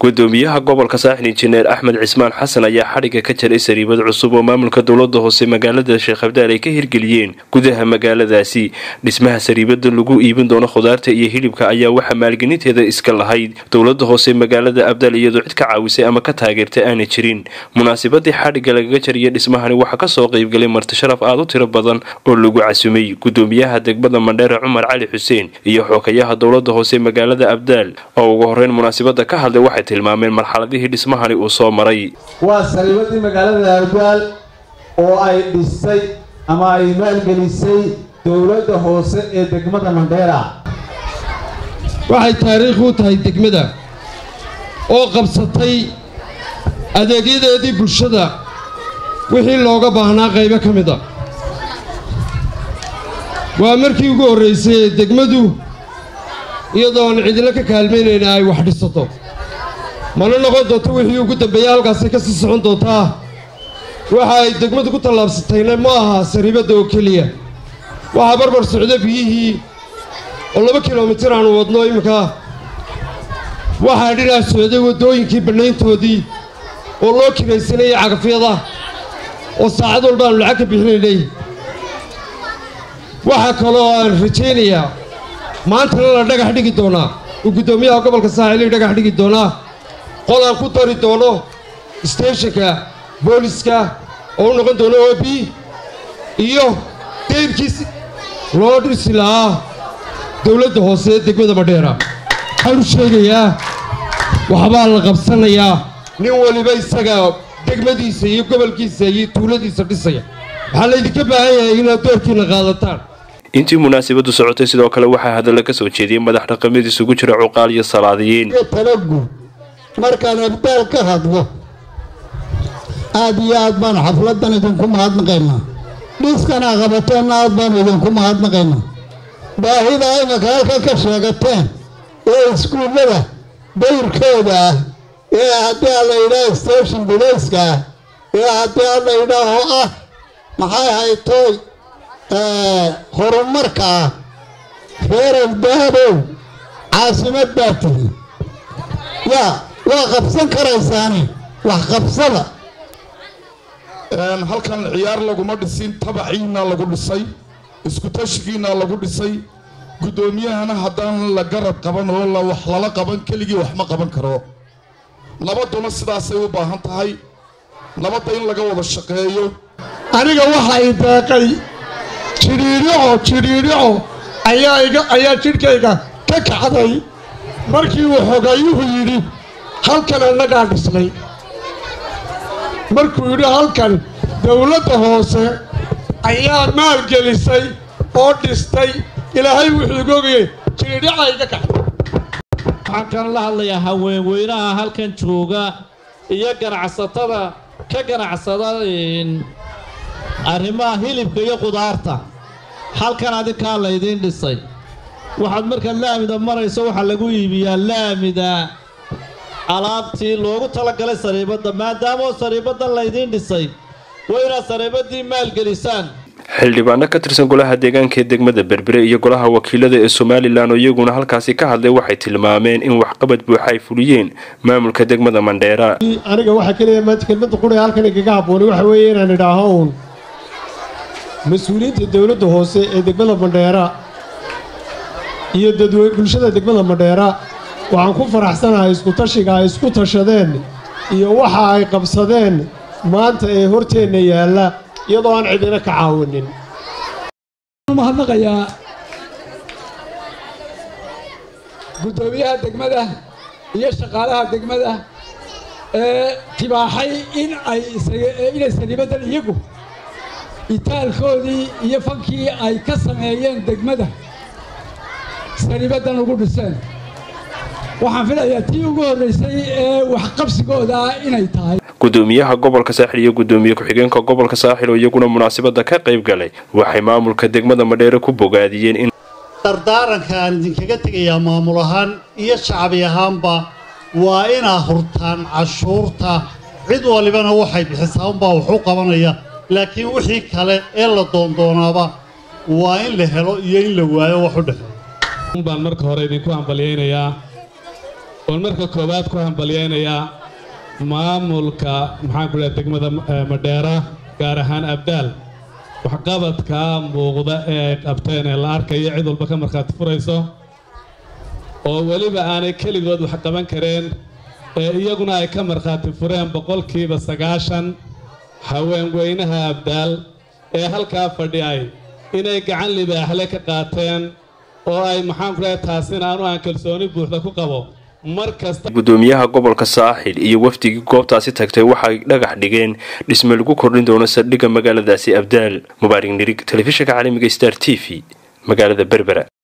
gudoomiyaha gobolka saaxil injineer axmed cismaan xasan ayaa xadhigga ka jaray sariibad cusub oo maamulka dowlada hoose magaalada sheekh abdaal ay ka hirgeliyeen gudaha magaaladaasi dhismaha sariibada lagu iibin doono khudaarta iyo hilibka ayaa waxaa maalgelinteeda iska lahayd dowlada hoose magaalada abdaal iyadoo cid ka caawisay ama ka taageertay aanay jirin munaasabadii xadhigga lagaga jariya dhismahani waxaa kasoo qeybgalay marti sharaf aada u tiro badan oo lagu casumay gudoomiyaha degmada mandheere cumar cali xuseen iyo xookayaha dowlada hoose magaalada abdaal oo ugu horeyn munaasabada ka hadlay waxay tilmaameen marxaladihii dhismahani uu soo maray waa sariibadii magaalada abdaal oo ay dhistay ama ay maalgelisay dowladda hoose ee degmada mandheera waxay taariikh u tahay degmada oo qabsatay adeegyadeedii bulshada wixii looga baahnaa qaybo ka mid a waa markii ugu horraysay ee degmadu iyadoo aan cidilo ka kaalmaynayna ay wax dhisato mana noqon doonto wixii ugu dambeeya halkaasay ka sii socon doontaa waxa ay degmadu ku tallaabsatayna ma aha sariibadda oo keliya waxaa barbar socda biyihii oo laba kilomitir aanu wadno iminka waxaa dhinac socday waddooyinkii bannayntoodii oo loo kiraysanayay cagafyada oo saacad walba aanu lacag ka bixinaynay waxaa kaloo aan rajaynayaa maantana la dhagax dhigi doonaa uu guddoomiyaha gobolka saaxiil dhagax dhigi doonaa qol aan ku dari doono steeshinka booliska oo u noqon doono o b iyo dayrkiis loo dhisi lahaa dowladda hoose ee degmada madheera waxaan u sheegayaa waxbaa la qabsanayaa nin waliba isaga degmadiisa iyo gobolkiisa iyo tuuladiisa dhisaya waxaa laydinka baahan yahay inaad doorkiina qaadataan intii munaasabadu socotay sidoo kale waxaa hadalla ka soo jeediyey madax dhaqameed isugu jira cuqaal iyo salaadiyiin talagu markaan abdaal ka hadlo aad iyo aad baan xafladan idinku mahadnaqaynaa dhiskanaa qabateenna aad baanu idinku mahadnaqaynaa baahida imanka halkan ka sheegateen ee iskuullada dayrkooda ah ee haddii aan la yidhaah station bilayska ah ee haddii aan la yidhaaho ah maxay haytooy horumarka ah reer abdaabow caasimad baa tihi yaa waa qabsan karaysaane wax qabsada halkan ciyaar laguma dhisin tabaciina lagu dhisay iskutashigiina lagu dhisay guddoomiyahana haddaan la garab qaban oo la wax lala qaban keligii wax ma qaban karo nabaduna sidaasay u baahan tahay nabadda in laga wada shaqeeyo aniga waxa i deeqay jidhiidhico jidhiidhico ayaa jidhkayga ka kacday markii uu xogayuhu yidhi halkan annagaa dhisnay markuu yidhi halkan dowladda hoose ayaa maalgelisay oo dhistay ilaahay wuxuu igu ogayey jidhiidhica iga kacday waxaan kan la hadlayaa haweenweynaha halkan jooga iyo ganacsatada ka ganacsada arrimaha hilibka iyo qudaarta halkan adinkaa laydiin dhisay waxaad markaad laamida marayso waxaa lagu iibiyaa laamida alaabtii loogu talagalay sariibadda maadaamoo sariibaddan laydiin dhisay waa inaad sariibaddii maalgelisaan xildhibaano ka tirsan golaha deegaanka ee degmada berbere iyo golaha wakiilada ee somalilan oo iyaguna halkaasi ka hadlay waxay tilmaameen in waxqabad buuxa ay fuliyeen maamulka degmada mandheera aniga waxaa keliya maanta kelmadda qura halkan igaga habboonay waxa weeye inaan idhaaho uun mas-uuliyiinta dowladda hoose ee degmada mandheera iyo dadweyne bulshada degmada mandheera waxaan ku faraxsanahay iskutashiga ay isku tashadeen iyo waxa ay qabsadeen maanta ee horteenna yaalla iyadoo aan cidina ka caawinin mahadnaqayaa guddoomiyaha degmada iyo shaqaalaha degmada ee tibaaxay in ay inay saniibadan iyagu itaalkoodii iyo fankii ay ka sameeyeen degmada saniibadan ugu dhiseen waxaan filayaa tii ugu horraysay ee waxqabsigooda inay tahay gudoomiyaha gobolka saaxil iyo gudoomiye ku-xigeenka gobolka saaxil oo iyaguna munaasabada ka qayb galay waxay maamulka degmada madheere ku bogaadiyeen in dardaaranka aan idinkaga tegayaa maamul ahaan iyo shacbi ahaanba waa inaa hurtaan cashuurta cid walibana waxay bixisaa unbaa waxu qabanaya laakiin wixii kale ee la doondoonaaba waa in la helo iyo in la waayo wax u dhexeeya baan marka hore idinku hambalyaynayaa oon marka koowaad ku hambalyaynayaa maamulka maxaanku dhaha degmada madheera gaar ahaan abdaal waxqabadka muuqda ee ay qabteen ee la arkayo cid walba ka markhaati furayso oo weliba aanay keligood wax qaban kareen ee iyaguna ay ka markhaati fureen boqolkiiba sagaashan haweenweynaha abdaal ee halkaa fadhiyay inay gacan libaaxle ka qaateen oo ay maxaanku dhahay taasina aanu aan kalsooni buuxda ku qabo mar kasta gudoomiyaha gobolka saaxil iyo wafdigii goobtaasi tagtay waxay dhagax dhigeen dhisme lagu kordhin doono saldhigga magaaladaasi abdaal mubaarig nirig telefishinka caalamiga star t v magaalada berbera